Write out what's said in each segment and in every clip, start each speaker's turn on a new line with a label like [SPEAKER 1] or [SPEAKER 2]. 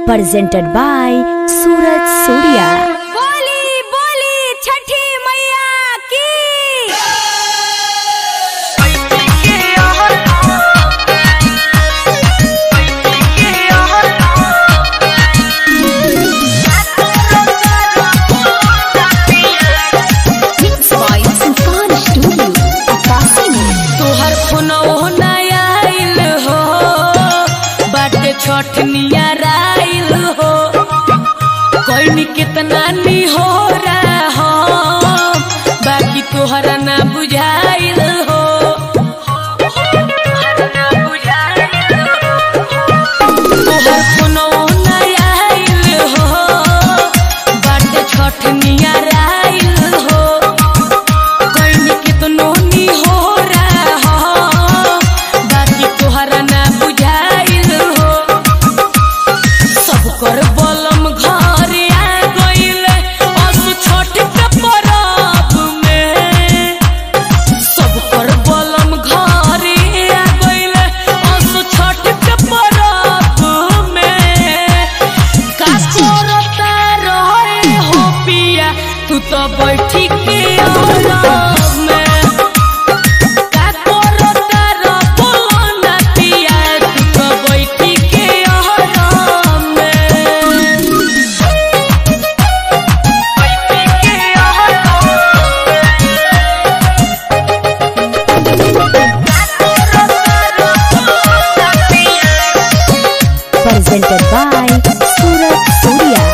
[SPEAKER 1] presented by Suraj Surya.
[SPEAKER 2] बोली बोली छठी मैया की
[SPEAKER 3] तोहर फोनवो नया आइल हो बाटे छठ नियराइल हो कोई कितना नी हो रहा हो बाकी तोहरा ना बुझाइल हो तोहर फोनवो नया आइल हो बाटे छठ नियराइल हो कोई कितनो नी हो रहा हो बाकी तोहरा ना बुझाइल हो सब कर बलम घर आ गइल असु छठ के परब में सब कर बलम घर आ गइल असु छठ के परब में का करता रहे हो पिया तू तो बैठी के आराम में का करता रह बोलो ना पिया तू तो बैठी के आराम में बैठी के
[SPEAKER 1] Presented by Suraj Surya.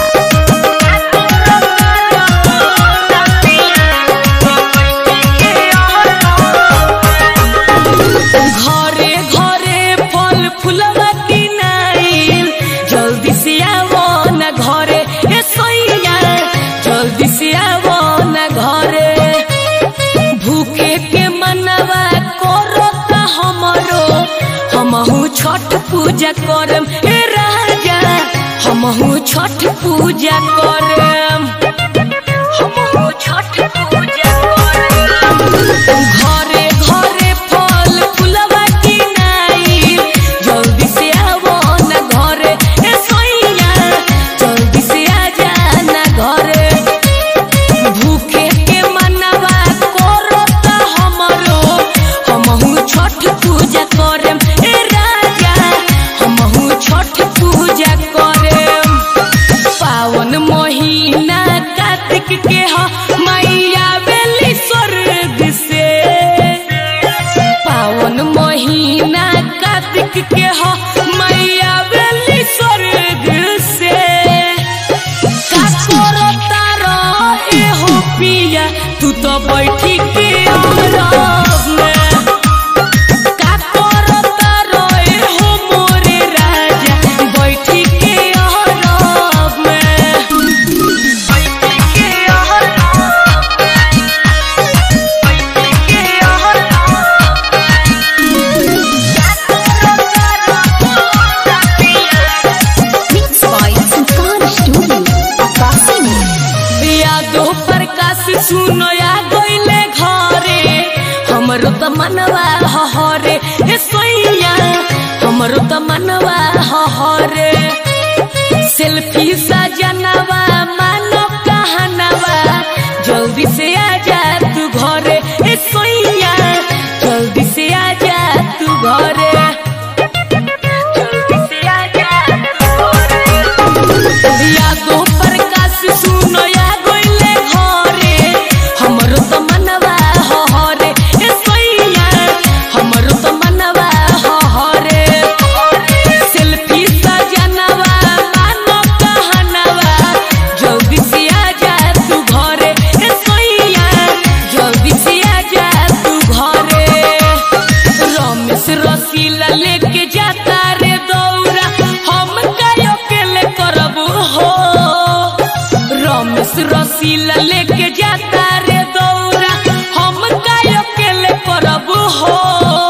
[SPEAKER 3] घरे घरे फल फूलवा किनाइल जल्दी से आवो न घरे ए सैया जल्दी से आवो न घरे भूखे के मनवा करता हमरो हमहू छठ पूजा करम ए राजा हमहू छठ पूजा करम हमहू छठ पूजा करम घरे घरे फल फूलवा किनाई जल्दी से आवो न घरे ए सैया जल्दी से आ जा न घरे भूखे के मनवा करता हमरो हमहू छठ पूजा करम ए राजा हमहू छठ पूजा करम पावन महीना कार्तिक के ह मैया बेली स्वर्ग से पावन महीना कार्तिक के ह मैया बेली स्वर्ग से का करता रहे हो पिया तू तो बैठी के आराम में का करता रहे हो मोरे राजा बैठी के आराम में बैठी के आराम बैठी के यादो प्रकाश सुनो या गइले घरे हमरो त मनवा हहरे ए सोइया हमरो त मनवा हहरे सेल्फी सजनवा मानो कहनवा जल्दी से आ जा तू घरे ए सोइया जल्दी से आ जा तू घरे जल्दी से आ जा तू घरे यादो प्रकाश सुनो या गइले घरे हमरो त मनवा हहरे ए सैया हमरो त मनवा हहरे सेल्फी सजनवा मानो कहनवा जल्दी से आ जा तू घरे ए सैया जल्दी से आ जा तू घरे रमेश रसीला लेके जाता रे दौरा हम कायो केले करब हो रमेश रसीला लेके जाता रे दौरा हम कायो केले करब हो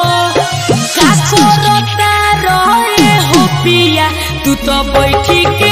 [SPEAKER 3] का करता रहे हो पिया तू तो बैठी के